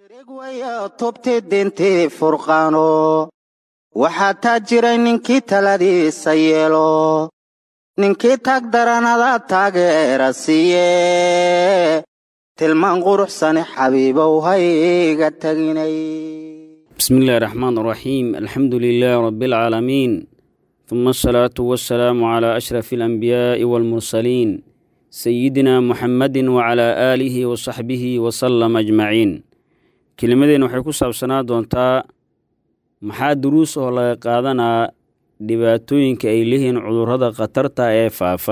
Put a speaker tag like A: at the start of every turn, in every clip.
A: tubti dintii furqaano waxaa taa jiray ninkii taladiisa yeelo ninkii tag daranada taageera siiye tilmaan quruxsane xabiibow hayga taginay
B: بسم الله الرحمن الرحيم الحمد لله رب العالمين ثم الصلاة والسلام على أشرف الأنبياء والمرسلين سيدنا محمد وعلى آله وصحبه وسلم أجمعين كلمدين waxay ku saabsanaa doontaa maxaa duruus oo laga qaadanaa dhibaatooyinka ay leeyihiin cudurrada khatarta ee faafa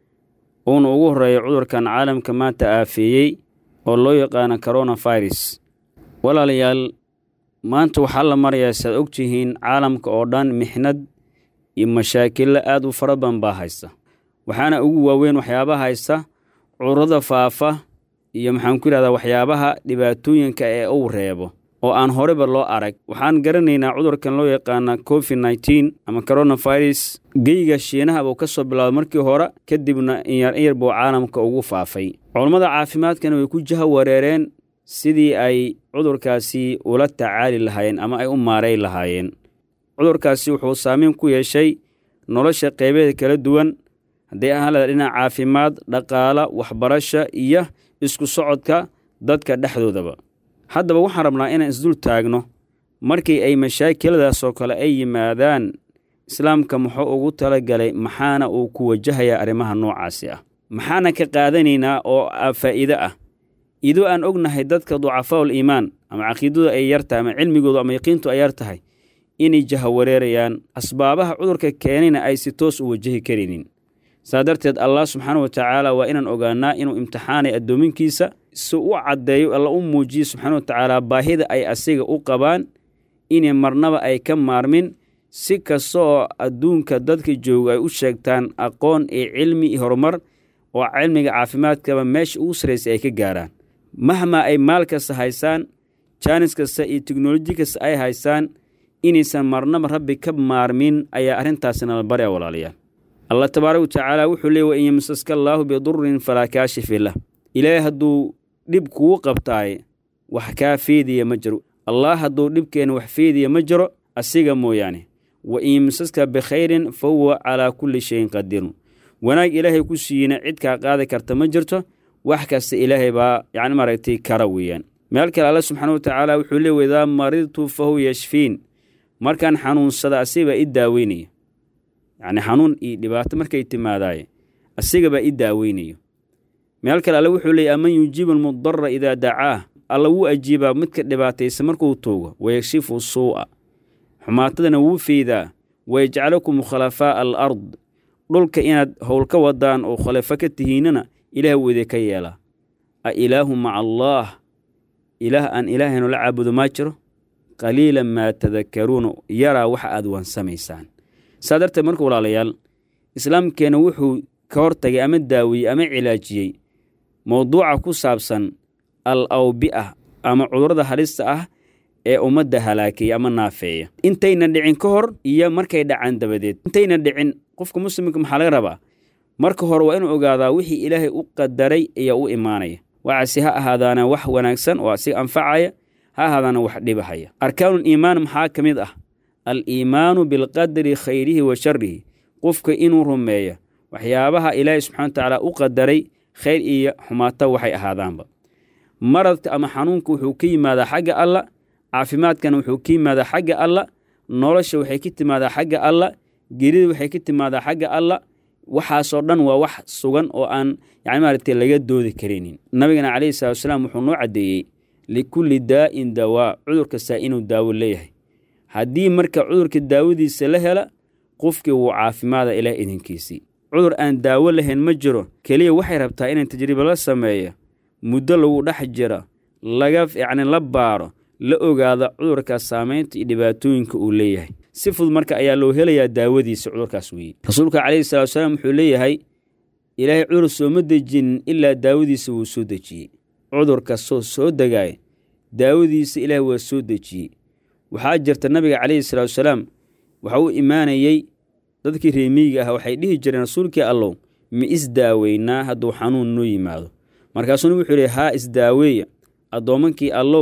B: uuna ugu horreeya cudurkan caalamka maanta aafeeyey oo loo yaqaano coronavirus walaalayaal maanta waxaa la marayaa saad og tihiin caalamka oo dhan mixnad iyo mashaakilla aad u fara badan baa haysta waxaana ugu waaweyn waxyaabaha haysta cudurrada faafa iyo maxaan ku yidhahdaa waxyaabaha dhibaatooyinka ee uu reebo oo aan horeba loo arag waxaan garanaynaa cudurkan loo yaqaana covid nneteen ama coronavirus geyga shiinaha buu ka soo bilaabay markii hore kadibna inyar inyar buu caalamka ugu faafay culammada caafimaadkana way ku jaha wareereen sidii ay cudurkaasi ula tacaali lahaayeen ama ay u maaray lahaayeen cudurkaasi wuxuu saameyn ku yeeshay nolosha qeybeeda kala duwan hadday ahaan lada dhinaca caafimaad dhaqaala waxbarasha iyo isku socodka dadka dhexdoodaba haddaba waxaan rabnaa inaan isdul taagno markii ay mashaakiladaasoo kale ay yimaadaan islaamka muxuu ugu talagalay maxaana uu ku wajahayaa arrimaha noocaasi ah maxaana ka qaadanaynaa oo faa'iide ah idoo aan ognahay dadka ducafaa'ul iimaan ama caqiidadu ay yar tahay ama cilmigoodu ama yaqiintu ay yar tahay inay jahawareerayaan asbaabaha cudurka keenayna ay si toos u wajahi karaynin saa darteed allah subxaana wa tacaala waa inaan ogaanaa inuu imtixaanay addoominkiisa si u caddeeyo alla u muujiyo subxaana wa tacaala baahida ay asiga u qabaan inay marnaba ay ka maarmin si kasta oo adduunka dadka jooga ay u sheegtaan aqoon iyo cilmi iyo horumar oo cilmiga caafimaadkaba meesha ugu sarraysay ay ka gaaraan mahmaa ay maal kasta haysaan jaanis kasta iyo teknoloji kasta ay haystaan inaysan marnaba rabbi ka maarmin ayaa arrintaasina la barya walaalayaal allah tabaaraka wa tacaala wuxuu leey wain yamsaska allaahu bidurin falaa kaashifi lah ilaahay hadduu dhib kugu qabtaaye wax kaa feediya ma jiro allah hadduu dhibkeena wax feediya ma jiro asiga mooyaane wa in yamsaska bikhayrin fa huwa calaa kulli shayin qadiirun wanaag ilaahay ku siiyeyna cid kaa qaadi karta ma jirto wax kasta ilaahay baa yacni maaragtay kara weeyaan meel kale alla subxaana wa tacaala wuxuu leey waidaa maridtu fa huwa yashfiin markaan xanuunsada asigabaa i daaweynaya yacni xanuun iyo dhibaato markay timaadaaye asigabaa i daaweynayo meel kale alle wuxuu leeyay aman yujiibu almudara idaa dacaah alla wuu ajiibaa midka dhibaataysa markuu tuugo wayakshifu suu'a xumaatadana wuu feydaa wayajcalukum khulafaa'a al ard dhulka inaad howl ka wadaan oo khulafo ka tihiinana ilaah wuu idinka yeelaa a ilaahu maca allaah ilaah aan ilaahaynu la caabudo maa jiro qaliilan maa tadakaruuna yaraa waxa aad wansamaysaan saa darteed marka walaalayaal islaamkeenna wuxuu ka hortagay ama daawiyey ama cilaajiyey mowduuca ku saabsan al awbi'a ama cudurrada halista ah ee ummadda halaakeeya ama naafeeya intayna dhicin ka hor iyo markay dhacaan dabadeed intayna dhicin qofka muslimka maxaa laga rabaa marka hore waa inuu ogaadaa wixii ilaahay u qadaray ayaa u imaanaya waxaase ha ahaadaana wax wanaagsan oo asiga anfacaya ha ahaadaana wax dhibahaya arkaanuul iimaan maxaa ka mid ah al iimaanu bilqadari khayrihi wa sharihi qofka inuu rumeeya waxyaabaha ilaahay subxana wa tacaala u qadaray khayr iyo xumaato waxay ahaadaanba maradka ama xanuunka wuxuu ka yimaadaa xagga alla caafimaadkana wuxuu ka yimaadaa xagga alla nolosha waxay ka timaadaa xagga alla gerida waxay ka timaadaa xagga alla waxaasoo dhan waa wax sugan oo aan yani maaragtay laga doodi karaynin nabigana calayhi salatu wasalaam wuxuu noo caddeeyey likulli daa'in dawaa cudur kastaa inuu daawo leeyahay haddii marka cudurka daawadiisa la hela qofkii wuu caafimaada ilaah idinkiisii cudur aan daawo lahayn ma jiro keliya waxay rabtaa inay tajribo la sameeyo muddo lagu dhex jiro laga yacni la baaro la ogaado cudurkaas saamaynta iyo dhibaatooyinka uu leeyahay si fudud marka ayaa loo helayaa daawadiisa cudurkaas weeye rasuulka calayhi salatu wasalaam wuxuu leeyahay ilaahay cudur sooma dejinin ilaa daawadiisa wuu soo dejiyey cudur kastoo soo degaaya daawadiisa ilaahay waa soo dejiyey waxaa jirta nabiga calayhi salaatu wasalaam waxa uu imaanayey dadkii reemiyiga ah waxay dhihi jireen rasuulkii allow ma isdaaweynaa hadduu xanuun noo yimaado markaasuna wuxuu yihi haa isdaaweeya addoommankii allow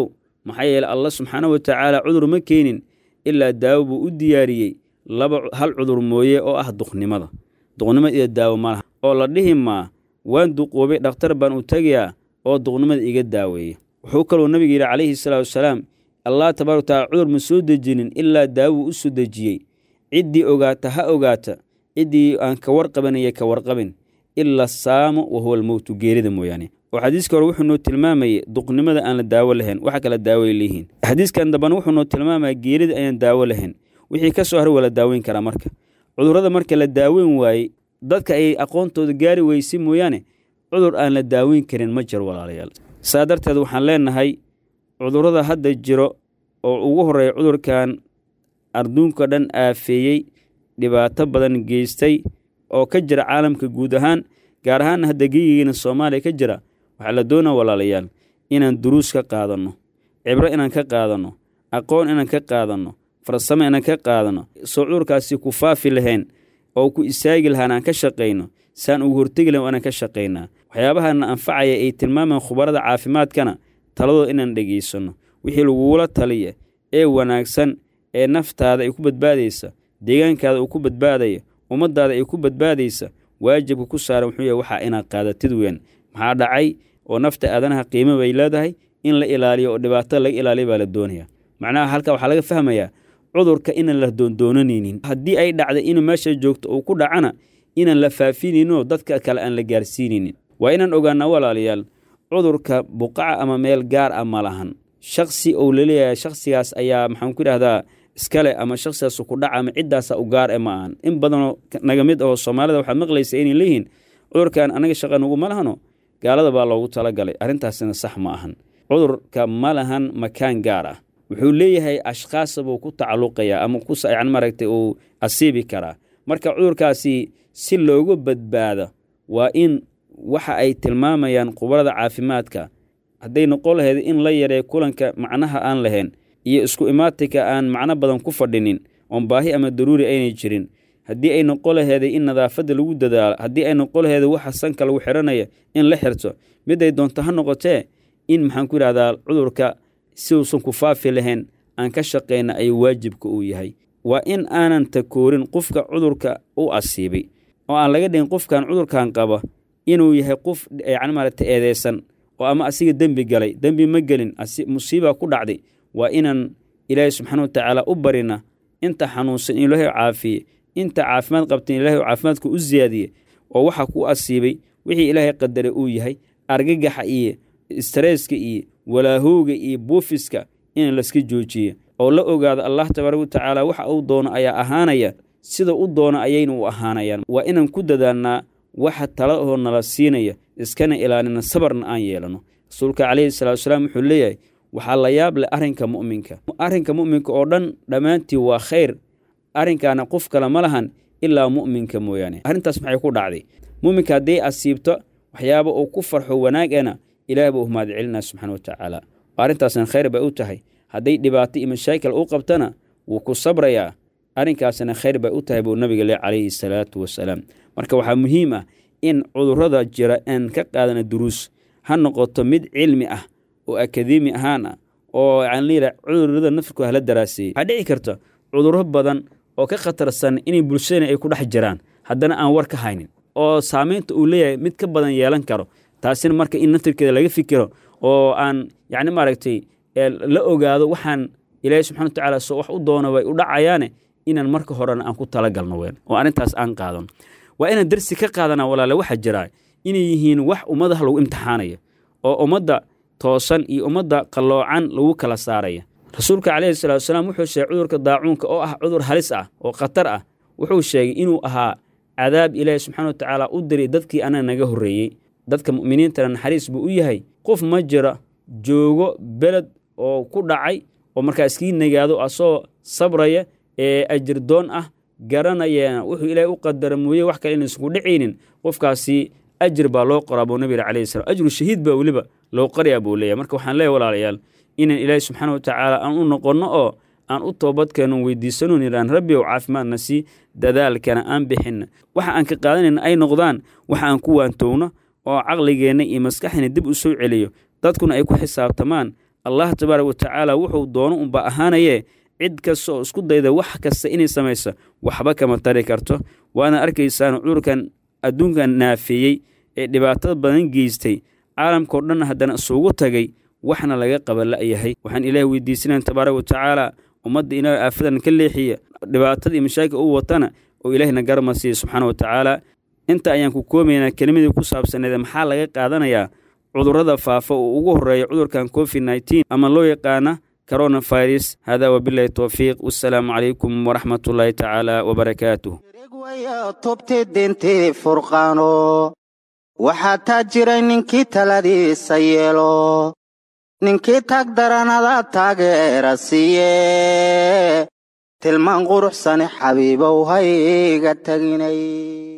B: maxaa yeele allah subxaana wa tacaala cudur ma keenin ilaa daawo buu u diyaariyey laba hal cudur mooye oo ah duqnimada duqnimada iyo daawo malaha oo la dhihi maa waan duqoobay dhakhtar baan u tegayaa oo duqnimada iga daaweeya wuxuu kaluu nabiga yidhi calayhi salaatu wasalaam allah tabarak wataala cudur ma soo dejinin ilaa daawuu u soo dejiyey ciddii ogaata ha ogaata ciddii aan ka warqabanaya ka warqabin ila saamu wa huwa almowtu geerida mooyaane oo xadiiska hore wuxuu noo tilmaamayay duqnimada aan la daawo lahayn waxa kala daaway leeyihiin xadiiskan dambana wuxuu noo tilmaamaya geerida ayaan daawo lahayn wixii ka soo haray waa la daaweyn karaa marka cudurrada marka la daaweyn waayey dadka ay aqoontooda gaari weyse mooyaane cudur aan la daaweyn karin ma jiro walaalayaal saa darteed waxaan leenahay cudurrada hadda jiro oo ugu horreeya cudurkan adduunka dhan aafeeyey dhibaato badan geystay oo ka jira caalamka guud ahaan gaar ahaanna hadda geyigiina soomaaliya ka jira waxaa la doonaa walaalayaal inaan duruus ka qaadanno cibro inaan ka qaadanno aqoon inaan ka qaadanno farsamo inaan ka qaadanno soo cudurkaasi ku faafi lahayn oo ku istaagi lahaan aan ka shaqayno saan ugu hortegi lahayn inaan ka shaqaynaa waxyaabahana anfacaya ay tilmaamaan khubarada caafimaadkana taladooda inaan dhegaysanno wixii lagugula taliya ee wanaagsan ee naftaada ay ku badbaadaysa deegaankaada uu ku badbaadaya ummaddaada ay ku badbaadaysa waajibka ku saaran wuxuu yahay waxaa inaad qaadatid weyn maxaa dhacay oo nafta aadanaha qiimo bay leedahay in la ilaaliyo oo dhibaatada laga ilaaliya baa la doonaya macnaha halkaa waxaa laga fahmayaa cudurka inaan la doondoonanaynin haddii ay dhacday inuu meesha joogto uu ku dhacana inaan la faafinayninoo dadka kale aan la gaarsiinaynin waa inaan ogaanaa walaalayaal cudurka buqaca ama meel gaar ah ma lahan shaksi ou laleeyahay shaksigaas ayaa maxaan ku idhahdaa iskale ama shaksigaas ku dhaca ama ciddaasa u gaar e ma ahan in badanoo naga mid oo soomaalida waxaad maqlaysa inay leeyihiin cudurkan anaga shaqa nuguma lahano gaalada baa loogu talagalay arrintaasina sax ma ahan cudurka ma lahan makaan gaar ah wuxuu leeyahay ashkhaasa buu ku tacalluqayaa ama yani maaragtay uu asiibi karaa marka cudurkaasi si loogu badbaado waa in waxa ay tilmaamayaan khubarada caafimaadka hadday noqon lahayd in la yareeyo kulanka macnaha aan lahayn iyo isku imaatinka aan macno badan ku fadhinin oon baahi ama daruuri aynay jirin haddii ay noqon laheeday in nadaafadda lagu dadaalo haddii ay noqon laheeday waxa sanka lagu xiranaya in la xirto miday doonto ha noqotee in maxaan ku yidhahdaa cudurka si uusan ku faafi lahayn aan ka shaqayna ayuu waajibka uu yahay waa in aanan takoorin qofka cudurka u asiibay oo aan laga dhigin qofkan cudurkan qaba inuu yahay qof yani maaragta eedeysan oo ama asiga dembi galay dembi ma gelin musiiba ku dhacday waa inaan ilaahay subxaana wa tacaala u barina inta xanuunsan in ilaahay caafiye inta caafimaad qabtan ilahay caafimaadka u siyaadiye oo waxa ku asiibay wixii ilaahay qadare uu yahay argagaxa iyo stareeska iyo walaahowga iyo buufiska in layska joojiye oo la ogaado allah tabaaraka wa tacaala waxa uu doono ayaa ahaanaya sida u doono ayayna u ahaanayaan waa inaan ku dadaannaa waxa tala oo nala siinaya iskana ilaalina sabarna aan yeelano rasuulka calayhi salatu wasalaam wuxuu leeyahay waxaa la yaab leh arrinka mu'minka arrinka mu'minka oo dhan dhammaantii waa khayr arrinkaana qof kale ma lahan ilaa mu'minka mooyaane arrintaas maxay ku dhacday mu'minka hadday asiibto waxyaaba uu ku farxo wanaagana ilaah buu mahad celinaa subxana wa tacaala arrintaasna khayr bay u tahay hadday dhibaato iyo mashaakil u qabtana wuu ku sabrayaa arrinkaasna khayr bay u tahay buu nabiga le calayhi salaatu wasalaam marka waxaa muhiim ah in cudurrada jira aan ka qaadana duruus ha noqoto mid cilmi ah oo akademi ahaan ah oo yacni cudurrada nafirkooda hala daraaseeyey waxaa dhici karta cudurro badan oo ka khatarsan inay bulshadana ay ku dhex jiraan haddana aan war ka haynin oo saamaynta uu leeyahay mid ka badan yeelan karo taasina marka in naftirkeeda laga fikiro oo aan yacni maaragtay la ogaado waxaan ilaahay subxana wa tacaala soo wax u doono way u dhacayaane inaan marka horena aan ku talagalno ween oo arrintaas aan qaadano waa inaan darsi ka qaadana walaale waxaa jiraa inay yihiin wax ummadaha lagu imtixaanaya oo ummadda toosan iyo ummadda qalloocan lagu kala saaraya rasuulka calayhi salatu wasalaam wuxuu sheegay cudurka daacuunka oo ah cudur halis ah oo khatar ah wuxuu sheegay inuu ahaa cadaab ilaahi subxana wa tacaala u diray dadkii anaga naga horreeyey dadka mu'miniintana naxariis buu u yahay qof ma jira joogo beled oo ku dhacay oo markaa iskii nagaado asoo sabraya ee ajirdoon ah garanayana wuxuu ilaahay u qadara mooye wax kale inaysan ku dhacaynin qofkaasi ajir baa loo qoraa buu nabiga calayhi salam ajru shahiid baa weliba loo qarayaa buu leeyahy marka waxaan leeyahy walaalayaal inaan ilaahay subxaana wa tacaala aan u noqonno oo aan u toobadkeenno weydiisano nidhaan rabbi ow caafimaadna sii dadaalkana aan bixinna waxa aan ka qaadanayna ay noqdaan waxa aan ku waantowno oo caqligeenna iyo maskaxdina dib u soo celiyo dadkuna ay ku xisaabtamaan allah tabaaraka watacaala wuxuu doono unba ahaanaye cid kasta oo isku dayda wax kasta inay samayso waxba kama tari karto waana arkaysaan cudurkan adduunkan naafeeyey ee dhibaatada badan geystay caalamkao dhan haddana isugu tagay waxna laga qaba la'yahay waxaan ilaahi weydiisanayn tabaaraka watacaala ummadda inaa aafadan ka leexiya dhibaatada iyo mashaakil u watana oo ilaahina garma siiya subxaana watacaala inta ayaan ku koobaynaa kelimadii ku saabsaneed maxaa laga qaadanayaa cudurrada faafa oo ugu horreeya cudurkan covid nneteen ama loo yaqaana coronavirus hada wabilahi towfiiq wassalaamu calaykum waraxmat ullaahi tacaala wabarakaatuh
A: waya tubti dintii furqaano waxaa taa jiray ninkii taladiisa yeelo ninkii taag daranada taageera siiye tilmaan quruxsane xabiibow hayga teginay